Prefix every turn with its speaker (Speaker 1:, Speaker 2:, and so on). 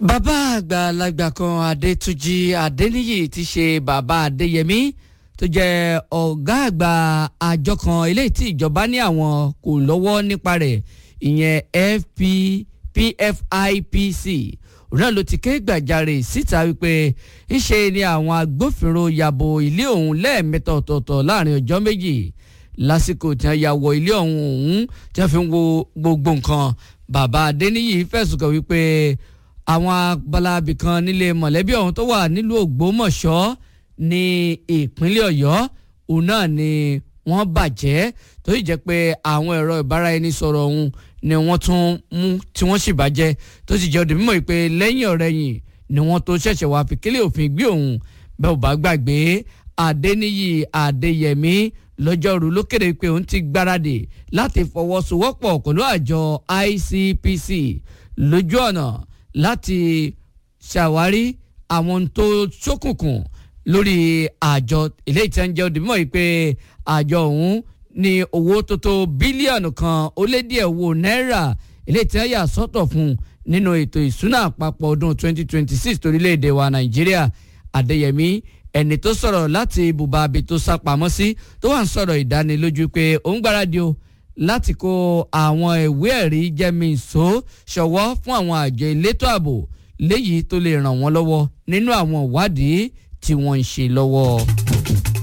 Speaker 1: bàbá àgbàlagbà kan adétúnjì adéníyì ti ṣe bàbá adéyẹmí tó jẹ́ ọ̀gá àgbà àjọ kan eléyìí tí ìjọba ní àwọn kò lọ́wọ́ nípa rẹ̀ ìyẹn fp pfipc òun náà ló ti ké gbàjarè síta wípé ńṣe ni àwọn agbófinró yàbò ilé òun lẹ́ẹ̀mẹ́ta ọ̀tọ̀ọ̀tọ̀ láàrin ọjọ́ méjì lásìkò tí wọ́n ya wọ ilé ọ̀hún ọ̀hún tí wọ́n fi ń wo gbogbo nǹkan bàbá adéníyì fẹ̀sùn kàn wípé àwọn abalabi kan nílé mọ̀lẹ́bí ọ̀hún tó wà nílùú ògbómọ̀ṣọ́ ní ìpínlẹ̀ ọ̀yọ́ òun náà ni wọ́n bàjẹ́ tó sì jẹ́ pé àwọn ẹ̀rọ ìbáraẹnisọ̀rọ̀ ọ̀hún ni wọ́n tún mú tí wọ́n sì bàjẹ́ tó sì jẹ́ òde mímọ̀ pé lẹ́yìn ọ̀rẹ́yìn ni wọ́n tó ṣẹ̀ṣẹ̀ wá fi kílẹ̀ òfin gbé òun bẹ́ẹ̀ ò bá gbàgbé adéníyì adéyẹmí lọ́jọ́rú ló kéde pé òun ti gbáradì láti fọwọ́sowọ́pọ̀ pẹ̀lú àjọ ICPC lójú ọ̀nà láti ṣàwárí àwọn tó ṣókùnkùn lórí àjọ ilé ìtẹ́njẹ́ òdìmọ̀ yìí pé àjọ ọ̀hún ní owó tó tó bílíọ̀nù kan ó lé díẹ̀ owó náírà ilé ìtẹ́yà sọ́tọ̀ fún nínú ètò ìsúná àpapọ̀ ọdún 2026 torílẹ̀-èdè wa nàìjíríà adéyẹmí ẹni tó sọ̀rọ̀ láti ibùba abi tó sá pamọ́ sí tó wà ń sọ̀rọ̀ ìdánilójú pé òun gbáradì o láti kó àwọn ìwé ẹ̀rí jẹ́mìíso ṣọwọ́ fún àwọn àjọ elétò ààbò léyìí tó lè ràn wọ́n lọ́wọ́ nínú àwọn ìwádìí tí wọ́n ń ṣe lọ́wọ́.